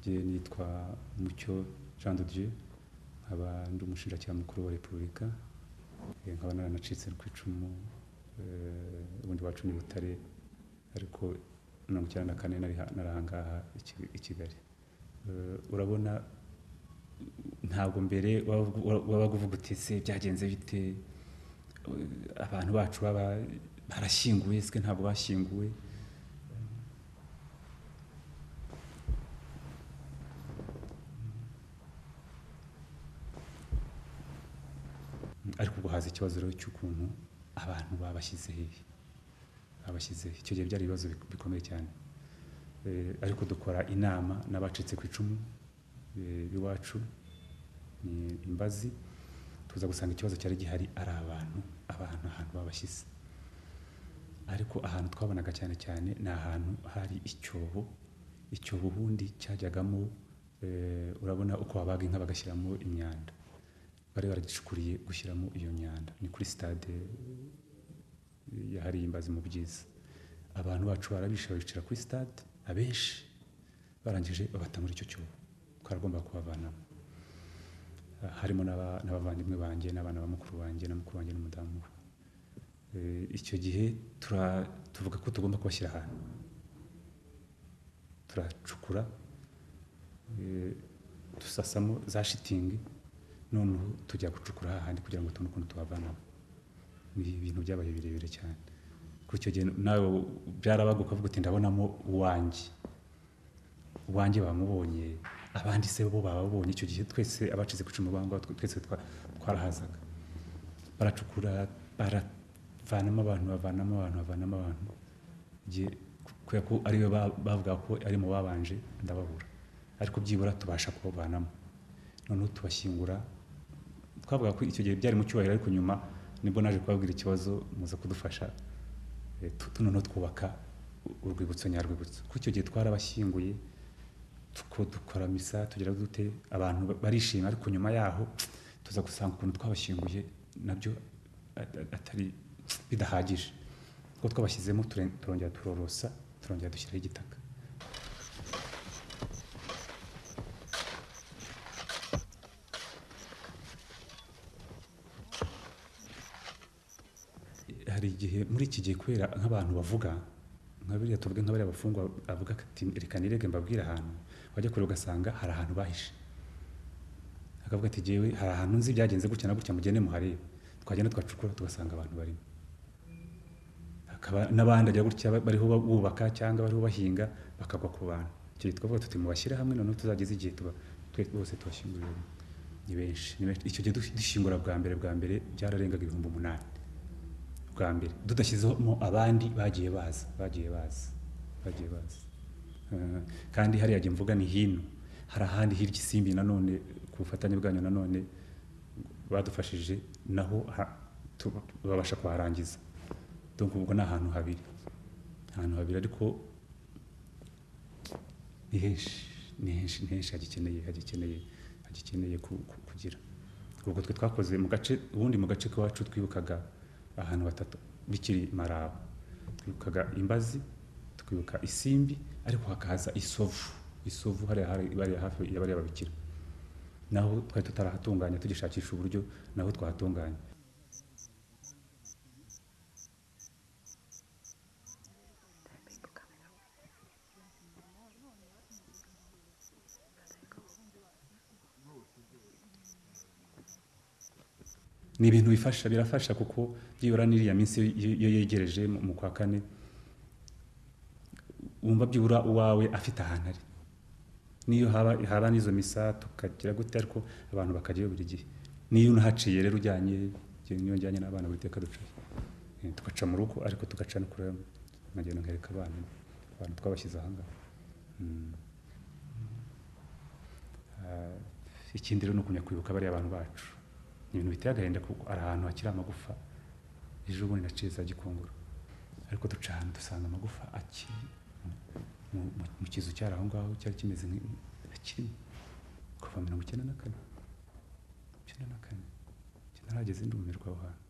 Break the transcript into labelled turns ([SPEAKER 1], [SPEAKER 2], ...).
[SPEAKER 1] rye nitwa Mucyo Jean de Dieu nkaba ndi umushinjacyaha mukuru wa Repubulika Eh, nkaba naranacitse ku icumu eh, ubundi wacu ni Butare ariko mirongo icyenda na kane nari ha- narahangaha i Ki- i Kigali Eh, urabona ntabwo mbere wabaga wabaga uvuga uti se byagenze bite Eh, abantu bacu baba barashyinguye se ntabwo bashyinguwe ariko ubwo haza ikibazo rero cy'ukuntu abantu babashyize hehe babashyize hehe. icyo gihe byari ibibazo bik- bikomeye cyane Eh, ariko dukora inama n'abacitse ku icumu eh, b'iwacu ni imbazi tuza gusanga ikibazo cyari gihari ari abantu abantu ahantu babashyize ariko ahantu twabonaga cyane cyane ni ahantu hari icyobo icyobo ubundi cyajyagamo eh, urabona uko babaga inka bagashyiramo imyanda bari baragicukuriye gushyiramo iyo myanda ni kuri sitade yahariye imbazi mu byiza abantu bacu barabishe babicara kuri sitade abenshi barangije babata muri icyo cyobo twaragomba kubavanamo Ah, harimo n'aba- n'abavandimwe banjye n'abana ba mukuru wanjye na mukuru wanjye n'umudamu we Eh, icyo gihe tura- tuvuga ko tugomba kubashyira ahantu turacukura eh, dusasamo za shitingi noneho tujya gucukura hahandi kugira ngo tubone ukuntu tubavanamo ni ibintu byabaye birebire cyane kuri icyo gihe nawe byarabaga ukavuga uti ndabonamo uwanjye uwanjye bamubonye abandi se bo bababonye icyo gihe twese abacitse ku icumu bangwa twese twa- twarahazaga baracukura baravanamo abantu bavanamo abantu bavanamo abantu igihe kubera ko ariwe ba- bavuga ko ari mu babanje ndababura ariko byibura tubasha kubavanamo noneho tubashyingura twavuga ko icyo gihe byari mu cyubahiro ariko nyuma nibwo naje kubabwira ikibazo muza kudufasha Eh, tu- tu- noneho twubaka u- urwibutso nyarwibutso kuko icyo gihe twarabashyinguye tuko dukora misa tugira dute abantu ba- barishima ariko nyuma yaho tuza gusanga ukuntu twabashyinguye nabyo a- a- atari bidahagije kuko twabashyizemo ture- turongera turorosa turongera dushyiraho igitaka hari igihe muri iki gihe kubera nk'abantu bavuga nka biriya tuvuge nka bariya bafungwa avuga ati reka nirege mbabwire ahantu wajya kure ugasanga hari ahantu bahishe akavuga ati jyewe hari ahantu nzi byagenze gutya na gutya mugende muharebe twagenda twacukura tugasanga abantu barimo hakaba n'abandi ajya gutya ba- bariho ba- bubaka cyangwa bariho bahinga bakagwa ku bantu icyo gihe twavuga tuti mubashyire hamwe noneho tuzageze igihe tuba twe bose tubashyingurira ni benshi ni benshi icyo gihe dush- dushyingura bwa mbere bwa mbere byararengaga ibihumbi umunani bwa mbere tudashyizemo abandi bagiye baza bagiye baza bagiye baza Eh, kandi hariya jya mvuga ni hino hari ahandi hirya isimbi nanone ku bufatanye bwanyu nanone badufashije naho ha- tu- babasha kuharangiza donc ubwo ni ahantu habiri ahantu habiri ariko ni henshi ni henshi ni henshi hagikeneye hagikeneye hagikeneye ku- ku- kugira ubwo twe twakoze mu gace ubundi mu gace k'iwacu twibukaga ahantu batatu bikiri maraba twibukaga imbazi twibuka isimbi ariko hakaza isovu isovu hariya hari- bariya hafi ya bariya babikira naho twari tutarahatunganya tugishakisha uburyo naho twahatunganya ni ibintu bifasha birafasha kuko byibura n'iriya minsi iyo iyo yegereje mu mu kwa kane wumva byibura uwawe afite ahantu ari niyo haba haba n'izo misa tukagira gute ariko abantu bakajyayo buri gihe niyo unahaciye rero ujyanye njye niyo njyanye n'abana buri teka ducayo Eh, tugaca mu rugo ariko tugaca no kureba nkagenda nkereka abana abantu twabashyize ahangaha Mm. Ah, ikindi rero ni ukumenya kwibuka bariya abantu bacu ni ibintu biteye agahinda kuko ari ahantu hakiri amagufa ejo bundi naciye za gikongoro ariko duca ahantu dusanga amagufa akiri mu- mu- mu kizu cyari aho ngaho cyari kimeze nk'i- akirimo kuva mirongo icyenda na kane mirongo icyenda na kane ntarageze ndumirwa aho hantu